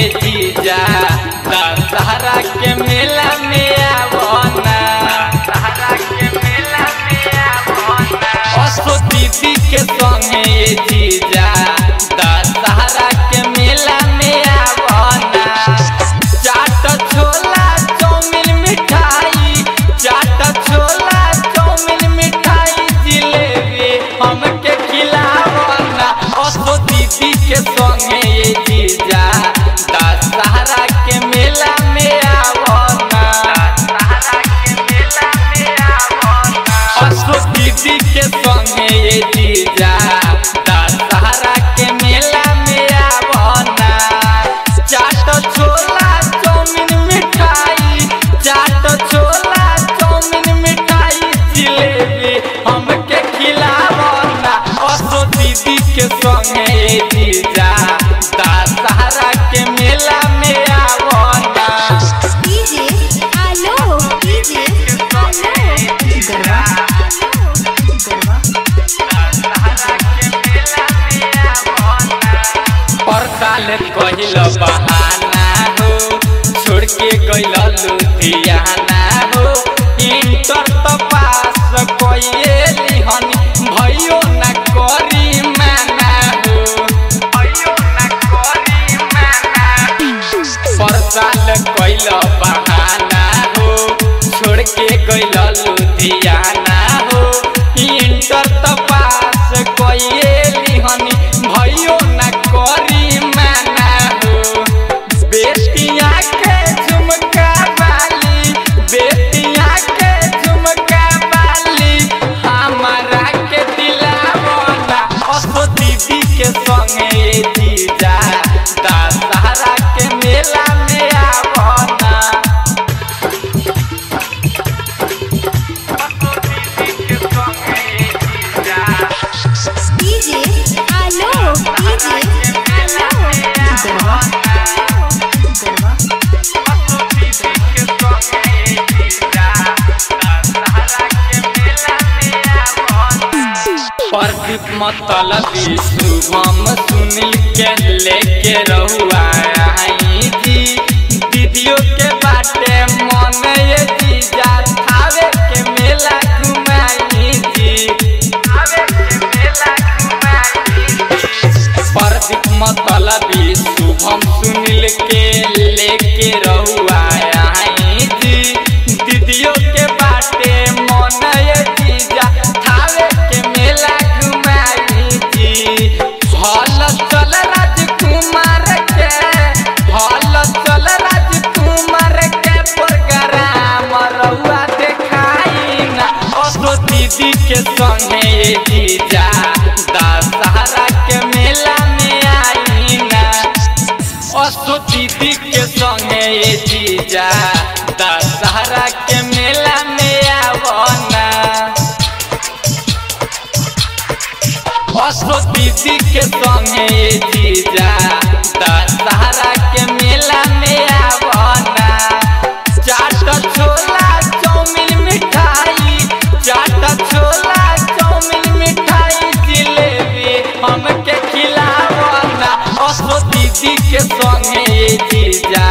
जीजा दशहरा के मेला में आवना दशहरा के मेला में आवना असो दीदी के संगे ये जीजा दशहरा के मेला में आवना चाट छोला चाउमीन मिठाई चाट छोला चाउमीन मिठाई जिलेबी हमके खिलावना असो दीदी के संगे ये जीजा दशहरा के मेला में आवना दशहरा के मेला में आवना असो दीदी के संगे ये जीजा दशहरा के मेला में आवना चाट छोला चाउमीन मिठाई चाट छोला चाउमीन मिठाई जिलेबी हमके खिलावना असो दीदी के संगे ये जीजा दशहरा के मेला में आवना डीजे आलो डीजे आलो गरबा गरबा पर साल कहिल बहाना हो छोड़ के गइल लुधियाना हो इंटर तो पास कइए लिहनी भयो ना करी माना हो भयो ना करी माना पर साल कइल बहाना हो छोड़ के गइल लुधियाना हो इंटर तो पास कइए लिहनी भयो ना करी माना हो बेटिया के झुमका बाली बेटिया के झुमका बाली हमारा के दिलावना असो दीदी के संगे ये जीजा दशहरा के मेला में आवना असो दीदी के संगे ये जीजा डीजे आलो डीजे आलो गरबा गरबा प्रदीप मतलबी शुभम सुनील के लेके रहुआ आई जी दीदियों के बाटे मन ये जीजा थावे के मेला घुमाई जी थावे के मेला घुमाई प्रदीप मतलबी शुभम सुनील के लेके रहुआ आई जी दीदियों के बाटे मन ये जीजा थावे के मेला घुमाई जी हल चल राजकुमार के हल चल राजकुमार के प्रोग्राम रहुआ देखाई ना असो दीदी के संगे ये जीजा दशहरा के मेला में आई ना असो दीदी के संगे ये जीजा दशहरा के मेला में आवना असो दीदी के संगे ये जीजा दशहरा के मेला में आवना चाट छोला चाउमीन मिठाई चाट छोला चाउमीन मिठाई जिलेबी हमके खिलावना असो दीदी के संगे ये जीजा